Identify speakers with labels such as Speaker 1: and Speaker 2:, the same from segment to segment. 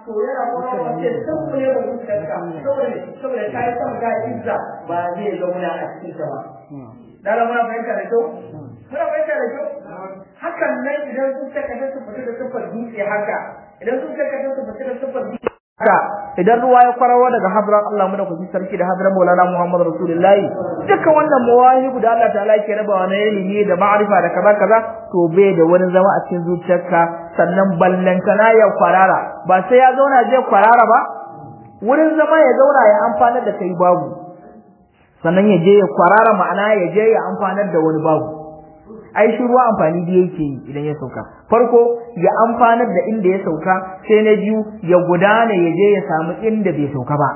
Speaker 1: to yana kuma wace sun ne ba zuciyarka saboda saboda ta yi sama ta izza ba zai zauna a cikin ta ba dala muna fahimta da kyau muna fahimta da kyau hakan nan idan zuciyarka ta su fita da sufar dutse haka idan zuciyarka ta su fita da sufar dutse haka idan ruwa ya kwarawa daga hadran Allah mu da kuji sarki da hadran Maulana Muhammad Rasulullahi dukkan wannan mawahibu da Allah ta'ala yake rabawa na ilimi da ma'arifa da kaza kaza to bai da wani zama a cikin zuciyarka sannan ballantana ya kwarara ba sai ya zauna je kwarara ba wurin zama ya zauna ya amfanar da kai babu sannan ya je ya kwarara ma'ana ya je ya amfanar da wani babu ai shi ruwa amfani da yake yi idan ya sauka farko ya amfanar da inda ya sauka sai na biyu ya gudana ya je ya samu inda bai sauka ba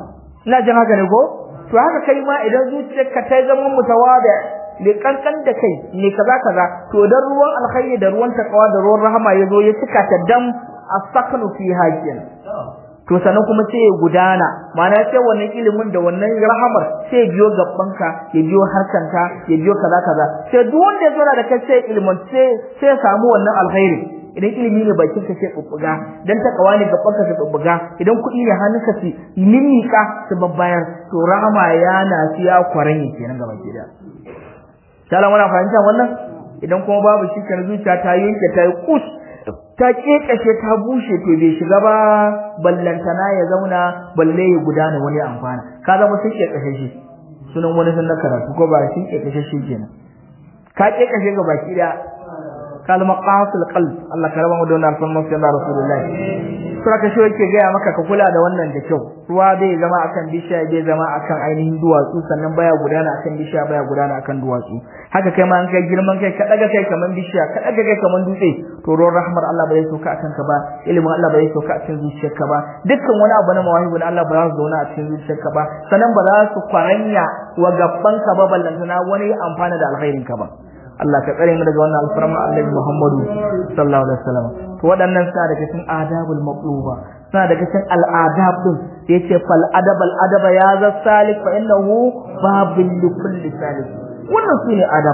Speaker 1: ina jin haka ne ko to haka kai ma idan zuciyarka ta zama mutawada ne kankan da kai ne kaza kaza to dan ruwan alkhairi da ruwan takawa da ruwan rahama ya zo ya cika ta dam asaknu fi hajjin to sannan kuma sai ya gudana ma'ana sai wannan ilimin da wannan rahamar sai biyo gabbanka ya biyo harkanka ya biyo kaza kaza sai duk wanda ya zura da kai sai ilimin sai sai ya samu wannan alkhairi idan ilimi ne bakin ka sai bubbuga dan takawa ne gaban ka sai bubbuga idan kuɗi ne hannunka sai mimika su babbayar to rahama yana siya kwaran kenan gaba ki da Shala muna fahimta wannan idan kuma babu shi kan zuciya ta yanke ta yi kus ta kekashe ta bushe to bai shiga ba ballantana ya zauna balle ya gudana wani amfana ka zama sun kekashe shi sunan wani sun na karatu ko ba sun kekashe shi kenan ka kekashe ga baki da kalma qasul qalb Allah ka raba mu da wannan alfarma sai da rasulullahi sura ka shi yake gaya maka ka kula da wannan da kyau ruwa bai zama akan bishiya bai zama akan ainihin duwatsu sannan baya gudana akan bishiya baya gudana akan duwatsu haka kai ma an kai girman kai ka daga kai kaman bishiya ka daga kai kaman dutse to ruwan rahmar Allah bai sauka akan ka ba ilimin Allah bai sauka a cikin zuciyarka ba dukkan wani abu na mawahibu na Allah ba za su zauna a cikin zuciyarka ba sannan ba za su kwaranya wa gabban ka ba ballantana wani amfana da alkhairin ka ba Allah ka tsare mu daga wannan alfarma Annabi Muhammadu sallallahu alaihi wasallam to waɗannan suna daga cikin adabul maqluba suna daga cikin al'adab din da yace fal adabal adaba ya za salik fa innahu babul likulli salik wannan sune adab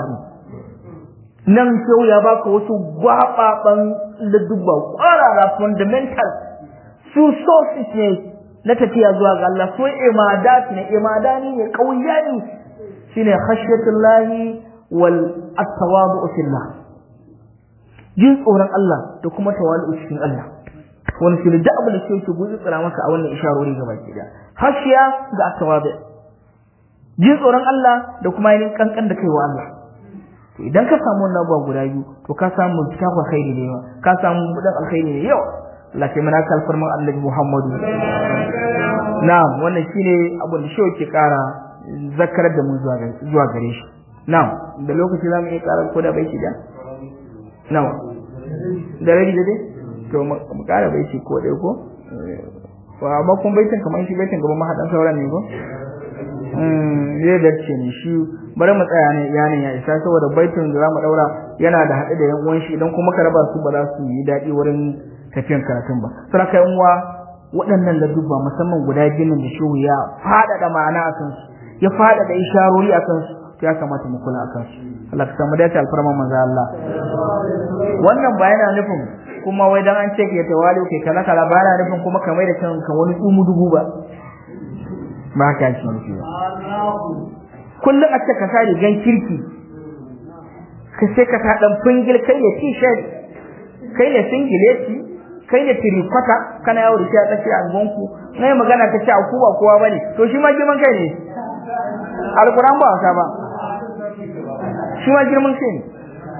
Speaker 1: nan kyau ya baka wasu gwababan ladubba kwarara fundamental su sources ne na tafiya zuwa ga Allah su imadat ne imadani ne kauyani shine khashyatullahi wal at-tawadu fillah jin tsoron Allah da kuma tawali'u cikin Allah wani shi da abin da ke yake guji tsira maka a wannan isharori gaba ki da hashiya da at-tawadu jin tsoron Allah da kuma yin kankan da kai wa Allah to idan ka samu wannan abubuwa guda biyu to ka samu kitabul khairi ne yawa ka samu budan alkhairi ne yawa Allah ke mana kalfarman Annabi Muhammadu na'am wannan shine abin da shi yake kara zakarar da mu zuwa gare shi Na'am, da lokaci za mu iya ƙara ko da baiti da? Nawa? Da rabi da dai? To, mu ƙara baiti ko ɗaya ko? Wa amma kun baitin kamar shi baitin gaban mahaɗan sauran ne ko? Zai darce ne shi bari mu tsaya ne yanin ya isa saboda baitin da za mu ɗaura yana da haɗe da yan uwan shi idan kuma ka raba su ba za su yi daɗi wurin tafiyan karatun ba. Sura kai uwa waɗannan ladubba musamman guda biyun da shehu ya faɗaɗa ma'ana a kansu ya faɗaɗa isharori a kansu ya kamata mu kula akan su Allah ka samu dace alfarma manzo Allah wannan ba yana nufin kuma wai dan an ce ke tawali ke kala kala ba yana nufin kuma kamar da kanka wani tsumu dubu ba ba haka shi nufi ba kullum a ce ka sa rigan kirki ka sai ka sa dan fingil kai ne t-shirt kai ne singileti kai ne tirikwata kana yawo da shi a tsakiyar angonku na yi magana ta ce a kowa kowa bane to shi ma girman kai ne alquran ba wasa ba shi ma girman kai ne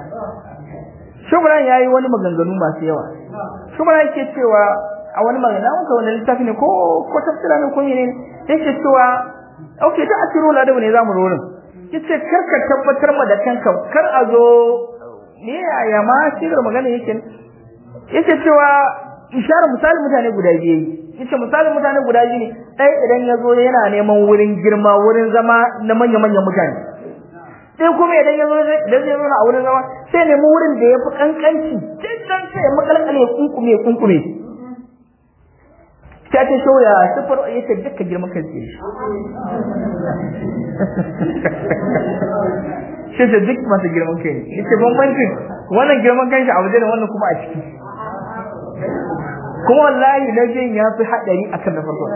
Speaker 1: shubran yayi wani maganganu masu yawa shubran yake cewa a wani magana wanka wani littafi ne ko ko tafsira ne ko ne yake cewa okay da asiro la da ne zamu rorin yace kar ka tabbatar ma da kanka kar a zo ne ya ma shigar magana yake yace cewa isharar misali mutane guda biyu yace misalin mutane guda biyu ne ɗaya idan ya zo yana neman wurin girma wurin zama na manya-manyan mutane sai kuma idan ya zo idan zai zauna a wurin zama sai nemi wurin da ya fi kankanci can sai ya makalkale kunkume kunkume ta ce shoya sifar ya ce duka girman kan ce shi ce duk masu girman kai ne ya ce bambancin wannan girman kan shi a waje da wannan kuma a ciki kuma wallahi na jin ya fi haɗari akan na farko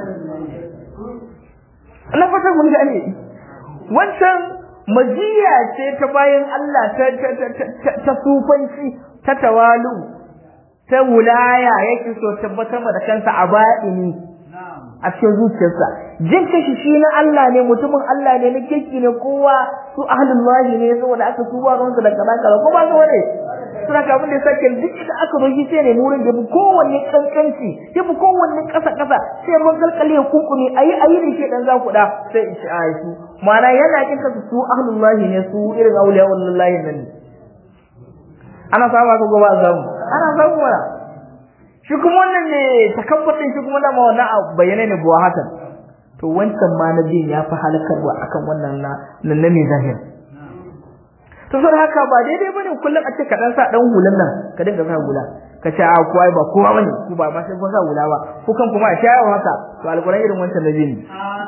Speaker 1: na fata mun gane wancan majiya ce ta bayan Allah ta ta sufanci ta tawalu ta wulaya yake so tabbatar da kansa a ba'ini a cikin zuciyarsa jin kashi shi na Allah ne mutumin Allah ne na kirki ne kowa su ahlullahi ne saboda aka tuba ruwansa da kaza kaza ko ba su wane suna kafin da sake duk da aka zo shi sai ne nurin da kowanne kankanci ya fi kowanne kasa kasa sai mun kalkale ya kunkuni ayi ayi ne ke dan za ku da sai in ci a su ma'ana yana kin kasu su ahlullahi ne su irin auliya wallahi nan ne ana saba ko ba zamu ana samu wala shi kuma wannan ne takabbatin shi kuma dama wannan a bayyane ne buwa hakan to wancan ma na biyan ya fi halakarwa akan wannan na nan ne zahir to sai haka ba daidai bane kullum a ce ka dan sa dan hulan nan ka dinga sa hula ka ce a kowa ba kowa bane ku ba ma sai kun sa hula ba ku kan kuma a shayawa haka to alquran irin wancan nabi ne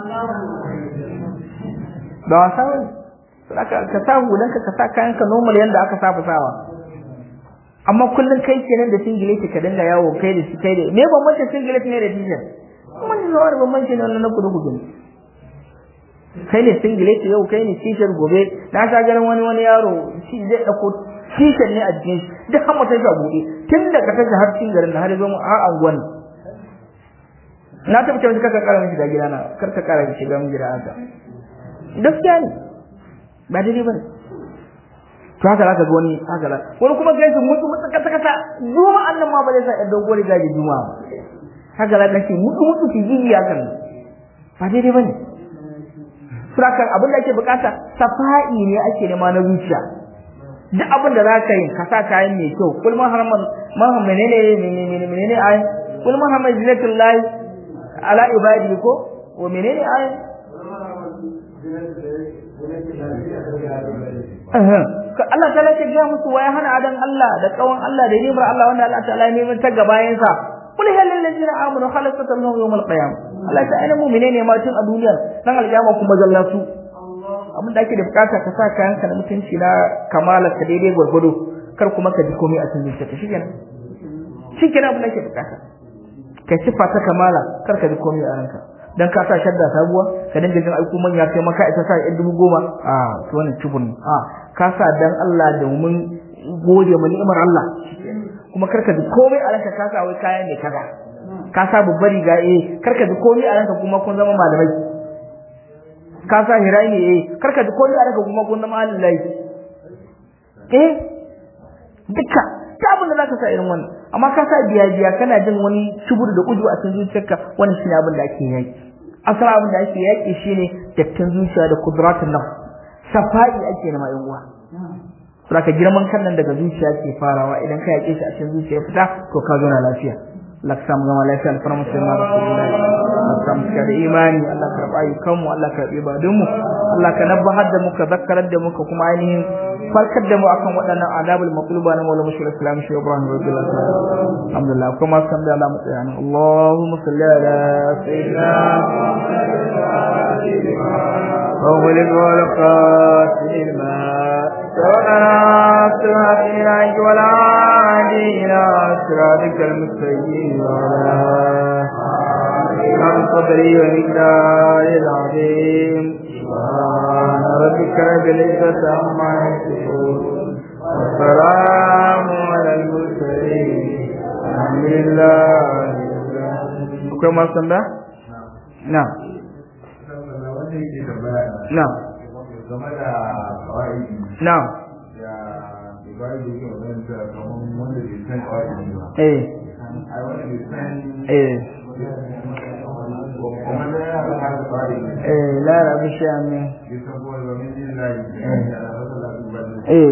Speaker 1: da wasa bane ka sa hulan ka ka sa kayan ka normal yanda aka saba sawa amma kullun kai kenan da singileti ka dinga yawo kai da shi kai da me bambancin singileti ne da t-shirt kuma ni zuwa da bambancin wannan na kudu kudu kai ne singileti yau kai ne t-shirt gobe na sa ganin wani wani yaro shi zai dauko t-shirt ne a jikin shi duk har mutum shi a buɗe tun da ka tashi har cikin garin har zo mu har anguwan na tabbata wani kaka kara mishi da gidana kar ka kara mishi ga gida haka gaskiya ne ba daidai ba ne to haka zaka ga wani haka la wani kuma gaji mutu mutu kata kata juma annan ma ba zai sa ɗan dogon riga da juma haka la kace mutu mutu ki jiji hakan ba daidai bane surakan abin da ake bukata safa'i ne ake nema na zuciya duk abin da zaka yi ka sa kayan mai kyau kul man haraman man menene menene menene ai kul man haraman zinatullahi ala ibadi ko wa menene ai Allah ta lace ga musu waya hana adan Allah da tsawon Allah da nimar Allah wanda Allah ta'ala ne mun taga bayan sa kul hal lil ladina amanu khalaqat lahum yawm al qiyam Allah ta aina mu'mine ne ma tun a duniya dan alƙiyama kuma zallatu abin da ake da bukata ka sa kayan ka na mutunci na kamala ka daidai gwargwado kar kuma ka ji komai a cikin zuciyarka shikenan shikenan abin da ake bukata ka sifa ta kamala kar ka ji komai a ranka dan ka sa shadda sabuwa ka dinga jin aiko manya kai maka ita sa ɗan dubu goma a to wannan cibun a ka sa dan Allah domin gode ma ni'imar Allah kuma karka ji komai a ranka ka sa wai kaya ne kaza ka sa babbar riga eh karka ji komai a ranka kuma kun zama malamai ka sa hirai ne eh karka ji komai a ranka kuma kun zama alilai eh duka ta abin da zaka sa irin wannan amma ka sa biya biya kana jin wani shubur da uju a cikin zuciyarka wannan shine abin da ake yaki asali abin da ake yaki shine dattin zuciya da kudratun nafs safa'i ake na mai uwa saboda girman kan nan daga zuciya ke farawa idan ka yake shi a cikin zuciya fita to ka zo na lafiya Allah ka samu gama lafiya alfarma musulman rasulullahi Allah ka samu da imani Allah ka karɓa ayyukan mu Allah ka karɓi ibadun mu Allah ka nabbahar da mu ka zakkarar da mu ka kuma ainihin farkar da mu akan waɗannan adabul maqluba na maulana mushrik islam shi ibrahim radiyallahu ta'ala alhamdulillah kuma san da Allah mutsayana Allahumma salli ala sayyidina وغلق ولقات الماء سواء سواء ولا عادينا صراطك المستقيم ولا عن صدري ومقدار العظيم سبحان ربك رب العزة عما يصفون والسلام على المرسلين الحمد لله كما صلى نعم نعم نعم eh eh eh la rabu shami eh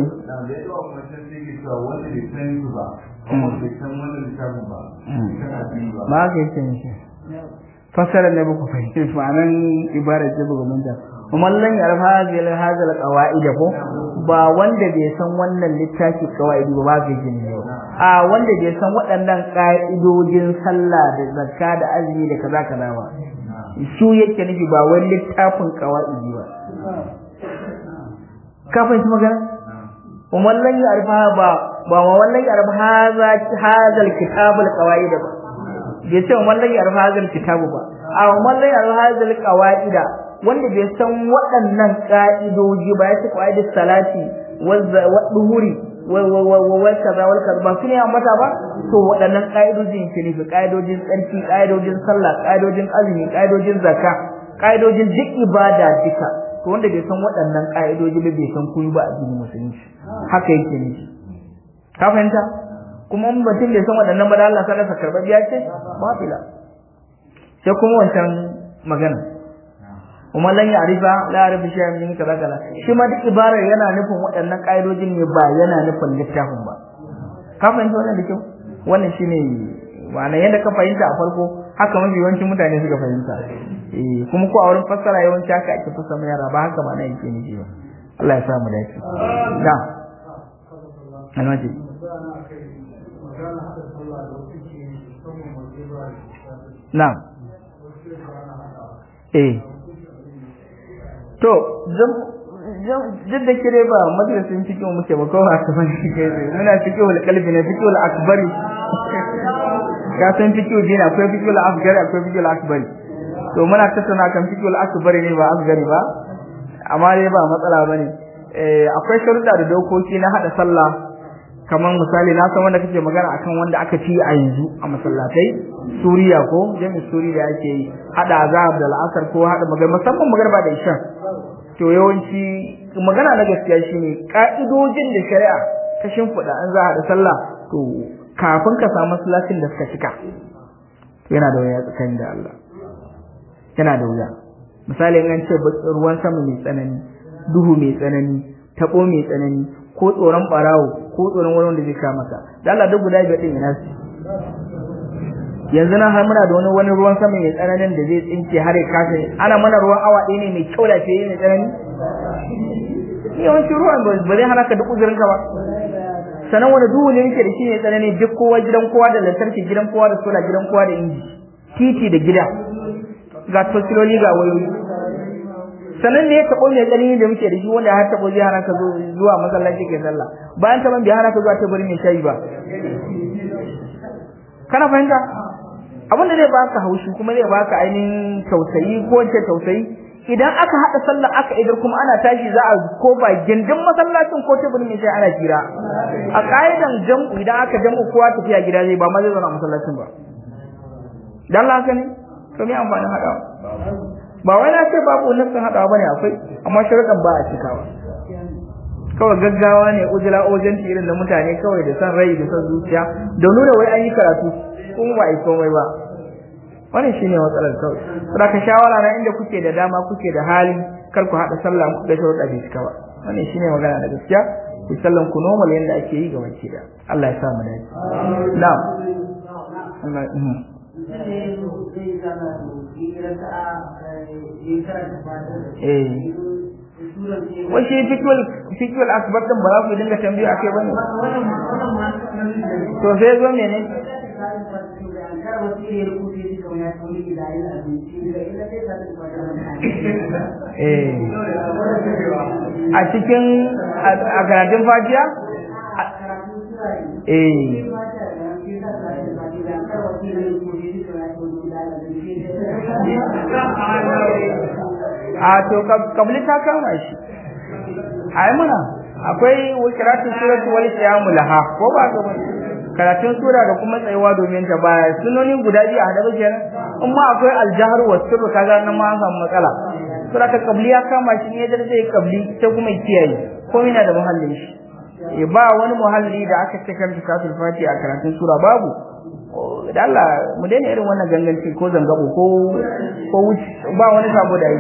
Speaker 1: ma ka yi shi fasara ne ba ku fahimci ma'anan ibarar ce ba manta kuma lan ya rafa hadhihi hadhihi alqawaid ko ba wanda bai san wannan littafi qawaidi ba ba ga jini ne a wanda bai san waɗannan ka'idojin sallah da zakka da azumi da kaza kaza ba su yake nufi ba wani littafin qawaidi ba ka fahimci magana kuma lan ya rafa ba ba wallan ya rafa hadha hadha alkitab alqawaid ba bai ce wa mallan yarfa hazal kitabu ba a wa mallan yarfa hazal qawaida wanda bai san waɗannan ka'idoji ba ya ce qaidus salati wa duhuri wa kaza wal kaza ba su ne mata ba to waɗannan ka'idojin ke nufi ka'idojin tsarki ka'idojin sallah ka'idojin azumi ka'idojin zakka ka'idojin duk ibada duka to wanda bai san waɗannan ka'idoji ba bai san kuyi ba a addinin musulunci haka yake nufi ka fahimta kuma in mutum bai san waɗannan ba da Allah sai ka karɓa biya ce ba fila sai kuma wancan magana kuma lan ya arifa la arifa shi min kaza kaza shi ma duk ibarar yana nufin waɗannan ƙa'idojin ne ba yana nufin littafin ba ka fahimta wannan da kyau wannan shine ma'ana yadda ka fahimta a farko haka mafi yawancin mutane suka fahimta eh kuma ko a wurin fassara yawanci haka ake fassara yara ba haka ma na yake nufi ba Allah ya sa mu dace da almaji na'am eh to duk da kire ba madrasin cikin muke ba kowa ta bane kai muna cikin wal kalbi na cikin wal akbari ka san cikin dina akwai cikin wal asgari akwai cikin wal akbari to muna tattauna kan cikin wal akbari ne ba asgari ba amma dai ba matsala bane eh akwai sharuɗa da dokoki na hada sallah kamar misali na san wanda kake magana akan wanda aka ci a yanzu a masallatai Suriya ko jami'in Suriya ake yi hada azab da al'asar ko hada magana musamman magarba da isha to yawanci magana na gaskiya shine ka'idojin da shari'a ta shimfiɗa an za a haɗa sallah to kafin ka samu masallacin da suka cika to yana da wuya tsakanin da Allah yana da wuya misali in an ce ruwan sama mai tsanani duhu mai tsanani tabo mai tsanani ko tsoron barawo ko tsoron wani wanda zai kama maka da Allah duk guda biyar din ina su yanzu nan har muna da wani wani ruwan sama mai tsananin da zai tsinke har ya kasa ana mana ruwan awa ɗaya ne mai kyau da fiye mai tsanani yawancin ruwan ba zai hana ka duk uzurin ka ba sanan wani duhu ne yake da shi ne tsanani duk kowa gidan kowa da lantarki gidan kowa da sola gidan kowa da inji titi da gida ga tosiloli ga wayoyi sanan ne ya taɓo mai tsanani da muke da shi wanda har taɓo zai hana ka zuwa masallaci ke sallah bayan taɓon bai hana ka zuwa tabari mai shayi ba kana fahimta abin da zai baka haushi kuma zai baka ainihin tausayi ko wace tausayi idan aka haɗa sallah aka idar kuma ana tashi za a ko ba gindin masallacin ko taburin mai sai ana jira a ka'idan jam'u idan aka jam'u kowa tafiya gida zai ba ma zai zauna a masallacin ba dan haka ne to me amfanin haɗawa ba wai na ce babu nassin haɗawa bane akwai amma sharuɗan ba a cikawa kawai gaggawa ne ujula ojanti irin da mutane kawai da san rai da san zuciya da nuna wai an yi karatu kuma ba a yi komai ba wannan shine matsalar kawai saboda ka shawara na inda kuke da dama kuke da hali kar ku haɗa sallah ku da sharuɗa bai cika ba wannan shine magana da gaskiya ku sallan ku normal yanda ake yi ga wanke da Allah ya sa mu dace na'am Allah eh wai shi fikul fikul akbar din ba za ku dinga tambaye akai bane to sai zo mene eh a cikin a karatun fajiya eh a to kabli ta kama shi ai muna akwai karatun suratu wal qiyamu laha ko ba ga karatun sura da kuma tsayuwa domin ta baya sunoni guda biyu a hada kenan amma akwai aljahar wa sirru kaga nan ma an samu matsala sura ta kabli ya kama shi ne da zai kabli ta kuma kiyaye ko yana da muhallin shi e ba wani muhalli da aka ce kan kasul fati a karatun sura babu da Allah mu daina irin wannan ganganci ko zangabo ko ko wuce ba wani sabo da yi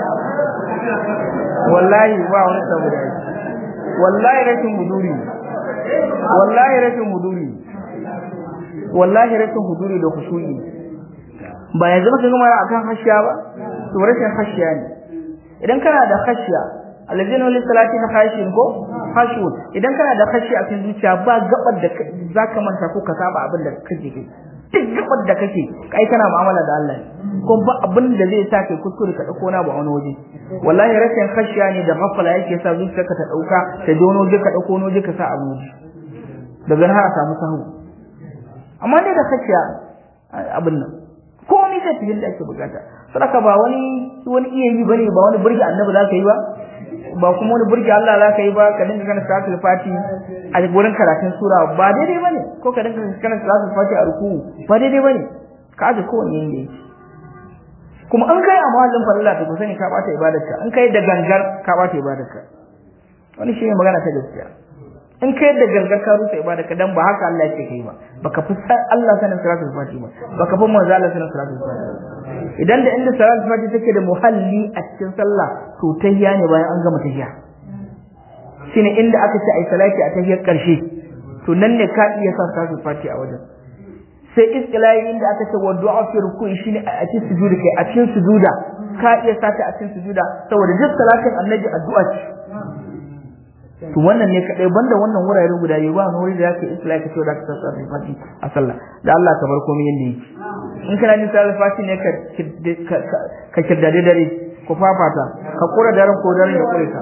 Speaker 1: wallahi ba wani sabo da yi wallahi rashin huduri wallahi rashin huduri wallahi rashin huduri da kusuri ba yanzu maka gama akan hashiya ba to rashin hashiya ne idan kana da hashiya alladhina li salatina khashin ko khashun idan kana da khashi a cikin zuciya ba gabar da zaka manta ko ka saba abin da kake kai duk gabar da kake kai kana mu'amala da Allah ko ba abin da zai sa kai kuskure ka dauko na ba wani waje wallahi rashin khashiya ne da mafala yake sa zuciyarka ta dauka ta dono je ka dauko no je ka sa a waje daga nan har a samu sahu amma ne da khashiya abin nan komai zai tafi da ake bukata saboda ba wani wani iya yi bane ba wani burge annabi zaka yi ba ba kuma wani burge Allah zaka yi ba ka dinga kana salatul fati a gurin karatun sura ba daidai bane ko ka dinga kana salatul fati a ruku ba daidai bane ka aje kowanne yanda yake kuma an kai a mahallin farilla to ku sani ka bata ibadarka an kai da gangar ka bata ibadarka wani shi ne magana ta gaskiya in kai da gangar ka rusa ibadarka dan ba haka Allah yake kai ba baka fi Allah sanin salatul fati ba baka fi manzo Allah sanin salatul fati idan da inda salatul fati take da muhalli a cikin sallah to tahiyya ne bayan an gama tahiyya shine inda aka ce ai salati a tahiyyar karshe to nan ne ka iya sa salatul fati a wajen sai istilahi inda aka ce wa du'a fi ruku'i shine a cikin sujuda kai a cikin sujuda ka iya sa ta a cikin sujuda saboda duk salatin annabi addu'a ce to wannan ne kadai banda wannan wuraren guda biyu ba wani wuri da zaka istilahi ka ce da ka sa salatul fati a sallah da Allah ka bar komai yanda yake in kana jin salatul fati ne ka ka kirdade dare ko fafata ka kura daren ko daren ya kure ka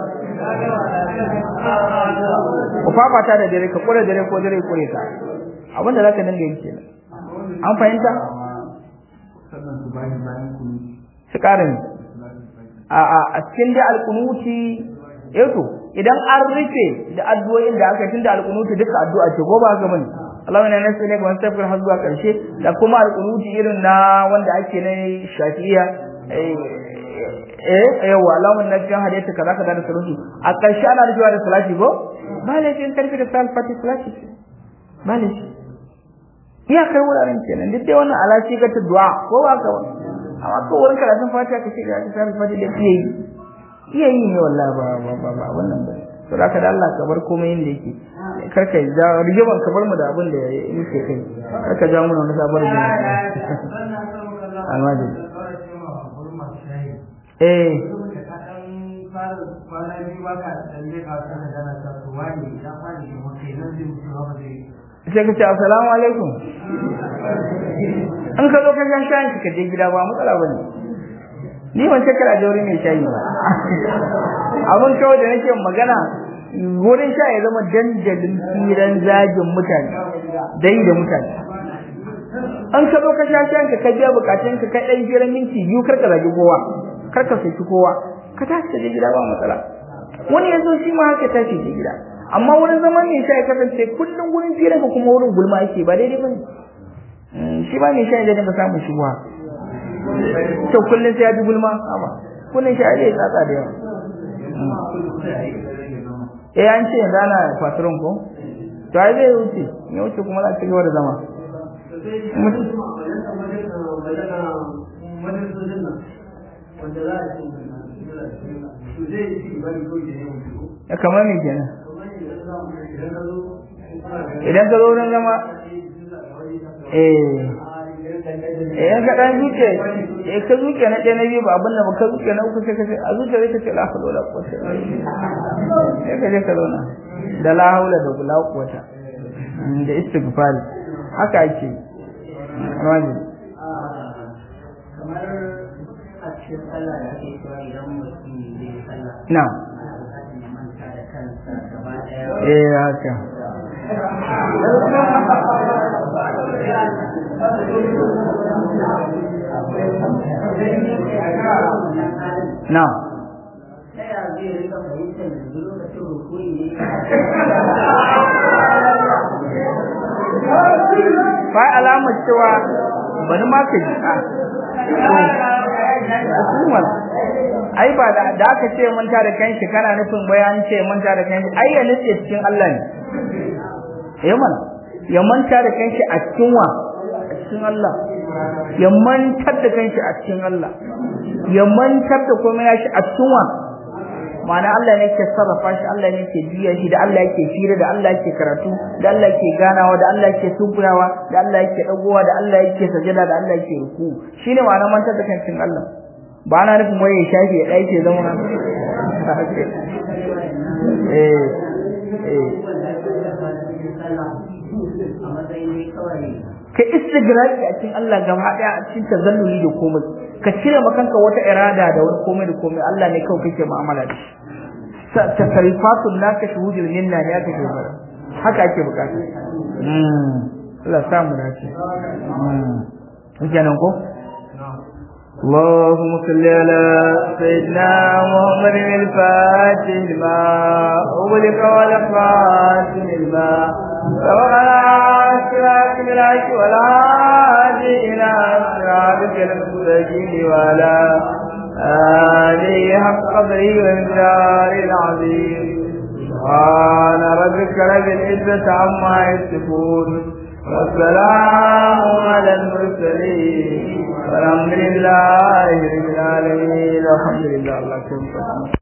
Speaker 1: ku fafata da dare ka kura dare ko dare ya kure ka abinda zaka dinga yi kenan an fahimta su ƙarin a a cikin da alkunuti eto idan an rufe da addu'o'in da aka tunda alkunuti duka addu'a ce ko ba ga bane Allah ne nasu ne kuma tafkar har zuwa karshe da kuma alkunuti irin na wanda ake na shafi'iyya eh yawa Allah na cikin hadisi kaza kaza da sauransu a karshe ana rufewa da salati ko ba laifin karfi da salati salati ba laifin iyakar wuraren kenan duk dai wannan alaci ga ta du'a ko ba ka wani amma ko wurin karatun fatiha ka ce ga ta sarrafa fatiha da iya yi iya yi ne wallahi ba ba ba ba wannan ba to da da Allah ka bar komai inda yake kar ka ja rigiban ka bar mu da abin da yake kai kar ka ja mu na sabar da almaji eh sai ka ce assalamu alaikum an ka zo ka shan shayin ka je gida ba matsala bane ni ban ce kira jauri mai shayi ba abin kawai da nake magana wurin sha ya zama dandalin firan zagin mutane dai da mutane an ka zo ka sha shayin ka ka biya bukatun ka kai dan firan minti biyu kar ka zagi kowa kar ka saki kowa ka tashi ka je gida ba matsala wani ya zo shi ma haka tashi je gida amma wurin zaman mai sha ya kasance kullum wurin fira ka kuma wurin gulma ake ba daidai bane shi ba mai sha ya dinga samun shubuwa to kullum sai ya ji gulma amma kullum sha ya tsatsa da yawa eh an ce yanzu ana fasirin ko to ai zai wuce ya wuce kuma za a ci gaba da zama ya kamar me kenan idan ka zo wurin zama eh eh ka dan zuke eh ka zuke na ɗaya na biyu ba abin da ba ka zuke na uku sai ka ce a zuke zai ka ce la hawla wala quwwata sai ka je ka zauna da la hawla da la quwwata da istighfari haka ake rajin
Speaker 2: kamar a cikin sallah da ake cewa idan mutum zai sallah
Speaker 1: na
Speaker 2: ya manta da kansa gaba daya
Speaker 1: eh haka na
Speaker 2: ta ya zai rika fahimtar yanzu lokacin rukuni ne
Speaker 1: ba alamar cewa bari ma ka ji a hukumar ai ba da da aka ce manta da kanshi kana nufin bayan ce manta da kanshi ai ya nufi cikin Allah ne eh mana ya manta da kanshi a cikin wa a cikin Allah ya mantar da kanshi a cikin Allah ya mantar da komai ya shi a cikin wa ma'ana Allah ne ke sarrafa shi Allah ne ke biya shi da Allah yake fira da Allah yake karatu da Allah yake ganawa da Allah yake sunkuyawa da Allah yake dagowa da Allah yake sajada da Allah yake ruku shine ma'ana mantar da kancin Allah ba na nufin waye ya shafi ya dai ke zama nan eh eh
Speaker 2: a matsayin dai kawai
Speaker 1: ka istigraki a cikin Allah gaba daya a cikin tazalluli da komai ka cire makanka wata irada da wani komai da komai Allah ne kawai kake mu'amala da shi tasarifatun naka shuhudul minna ne aka ce bara haka ake bukata mm Allah sa mu dace mm kenan ko اللهم صل على سيدنا محمد الفاتح لما أغلق والخاتم لما سبقنا صراط بالعيش والعادي إلى صراطك المستقيم وعلى آله حق قدره وإمدار العظيم سبحان ربك رب العزة عما يصفون والسلام على المرسلين والحمد لله رب العالمين الحمد لله الله